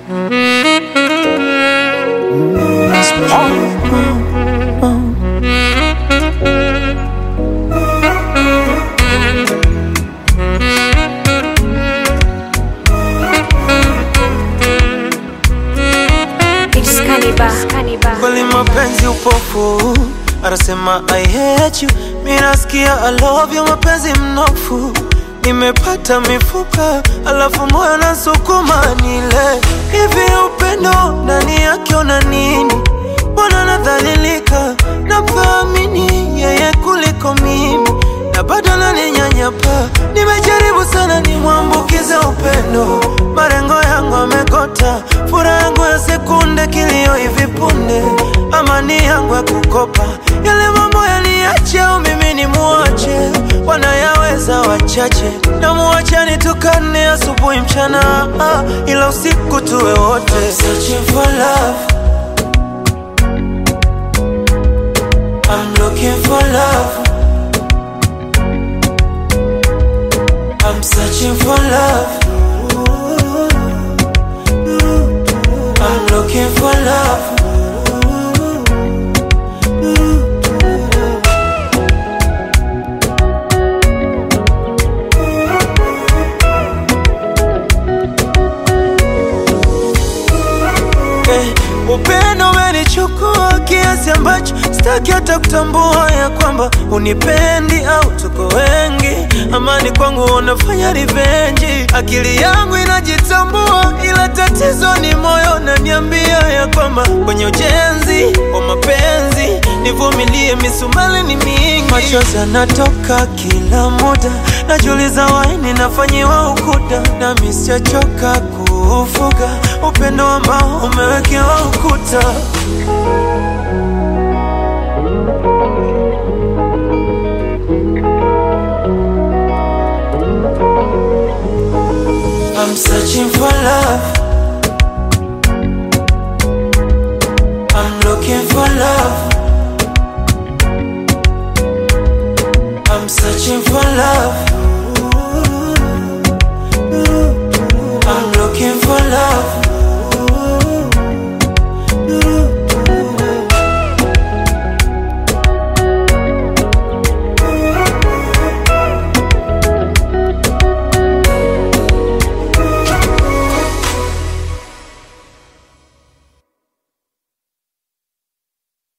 It's Cannibal. Cannibal. kweli mapenzi upofu anasema I hate you mi nasikia I love you mapenzi mnofu nimepata mifupa alafu moyo nasukuma nile hivi upendo ndani yake una nini mbona nadhalilika nafaamini yeye kuliko mimi na bado naninyanyapa nimejaribu sana nimwambukize upendo marengo yangu amekota furaha yangu ya sekunde kilio hivi punde amani yangu ya kukopa yale mambo yaliache au mimi ni muache wanayaweza wachache na muache nitukane asubuhi mchana ah, ila usiku tuwe wote Searching for love I'm looking for love I'm searching for love I'm looking for love Eh, upendo umenichukua kiasi ambacho sitaki hata kutambua ya kwamba unipendi au tuko wengi. Amani kwangu unafanya rivenji, akili yangu inajitambua, ila tatizo ni moyo naniambia ya kwamba kwenye ujenzi wa mapenzi nivumilie, misumali ni mingi, machozi yanatoka kila muda, najiuliza waini nafanyiwa ukuda, nami sijachoka kuufuga upendo ambao umewekewa ukuta. I'm searching for love. I'm looking for love. I'm searching for love.